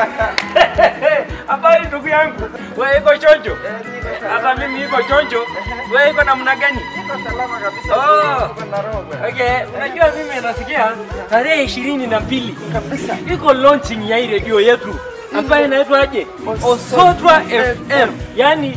Habari ndugu yangu, wewe iko chonjo? Eh, niko Hata salama. mimi iko chonjo. Wewe iko namna gani? Niko salama kabisa. Oh. Niko na roho bwana. Okay, unajua mimi nasikia tarehe ishirini na mbili Kabisa. iko launching ya hii redio yetu ambayo inaitwaje? Osotwa Osotwa FM, yani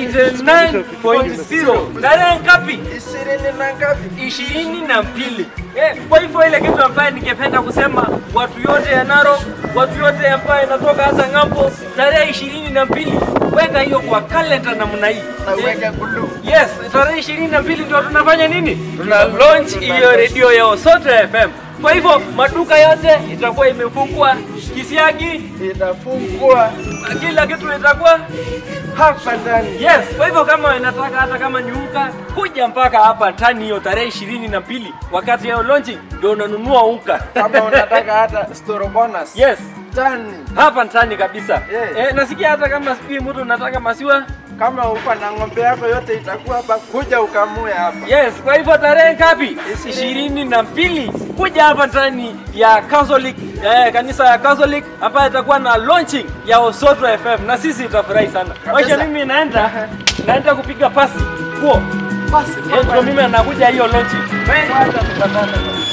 89.0. Tarehe ngapi? Ishirini na ngapi? ishirini na mbili. Eh, kwa hivyo ile kitu ambayo ningependa kusema watu yote ya Narok, watu yote ambayo inatoka hata ng'ambo, tarehe ishirini na mbili weka hiyo kwa kalenda namna hii. Na Eh, uweke glue. Yes, tarehe ishirini na mbili ndio tunafanya nini? Tuna launch hiyo redio ya Osoto FM. Kwa hivyo maduka yote itakuwa imefungwa, kisiagi, Itafungwa kila kitu itakuwa hapa ndani. Yes, kwa hivyo kama inataka hata kama ni unga kuja mpaka hapa tani hiyo tarehe ishirini na mbili wakati ya launching ndio unanunua unga. Kama unataka hata store bonus. Yes, Tani. hapa ndani kabisa. Yeah. Eh, nasikia hata kama sijui mtu unataka maziwa. Kama uko na ng'ombe yako yote itakuwa hapa, kuja ukamue hapa. Yes, kwa hivyo tarehe ngapi? ishirini na mbili kuja hapa ndani ya Catholic eh, kanisa ya Catholic ambayo itakuwa na launching ya Osoto FM na sisi tutafurahi sana. Maisha mimi naenda naenda kupiga pasi. Kuo. Basi, Eh, ndio mimi anakuja hiyo launching. Kwanza tutapata.